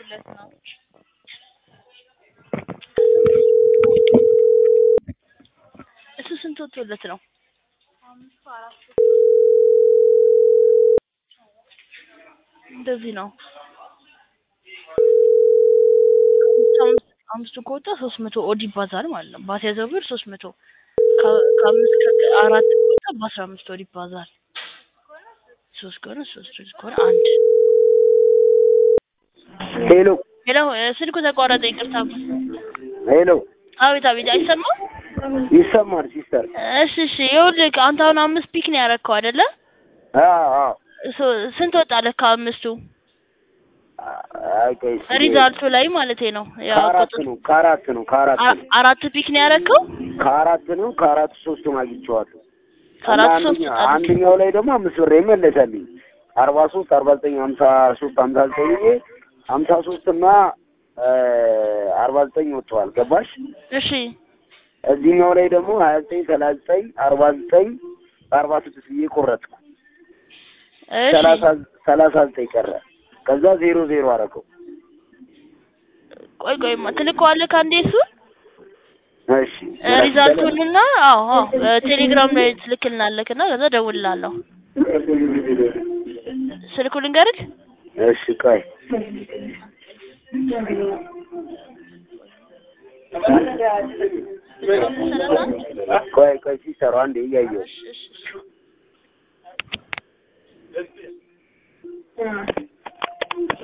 ወጥቶለት ነው። እሱ ስንት ወጥቶለት ነው? እንደዚህ ነው። አምስት አምስቱ ከወጣ ሶስት መቶ ኦድ ይባዛል ማለት ነው። ባስያዘው ብር ሶስት መቶ ከ- ከአምስት ከአራት ከወጣ በአስራ አምስት ኦድ ይባዛል። ሶስት ከሆነ ሶስት ሶስት ከሆነ አንድ ሄሎ ሄሎ እ፣ ስልኩ ተቋረጠ። ይቅርታ። ሄሎ፣ አቤት አቤት፣ አይሰማም? ይሰማል ሲስተር? እሺ እሺ። ይኸውልህ አንተ አሁን አምስት ፒክ ነው ያረከው አይደለ? አዎ አዎ። ሶ- ስንት ወጣለህ ከአምስቱ አይ ቆይ እስኪ ሪዛልቱ ላይ ማለት ነው? ያው ከአራት ቁጥር ነው ከአራት ነው ከአራት አ- ነው አራት ፒክ ነው ያረከው? ከአራት ነው ከአራት ሶስቱን አግኝቼዋለሁ። ከአራት እና ሶስት አንደኛ- ወጣለህ። አንደኛው ላይ ደግሞ አምስት ብር የመለሰልኝ አርባ ሶስት አርባ ዘጠኝ ሀምሳ ሶስት ሀምሳ ዘጠኝ ብዬ ሀምሳ ሶስት እና አርባ ዘጠኝ ወጥተዋል። ገባሽ? እሺ እዚህኛው ላይ ደግሞ ሀያ ዘጠኝ ሰላሳ ዘጠኝ አርባ ዘጠኝ አርባ ስድስት ብዬ ቆረጥኩ። እሺ ሰላሳ ሰላሳ ዘጠኝ ቀረ። ከዛ ዜሮ ዜሮ አደረገው። ቆይ ቆይ ትልከዋለህ ከአንዴ እሱን እሺ እ፣ ሪዛልቱንና አዎ አዎ እ፣ ቴሌግራም ላይ ትልክልናለህ እና ከዛ እደውልልሃለሁ። ስልኩ ልንገርህ? እሺ ቆይ ቆይ ቆይ ሲሰሩ አንዴ እያየሁ እሺ እሺ እሺ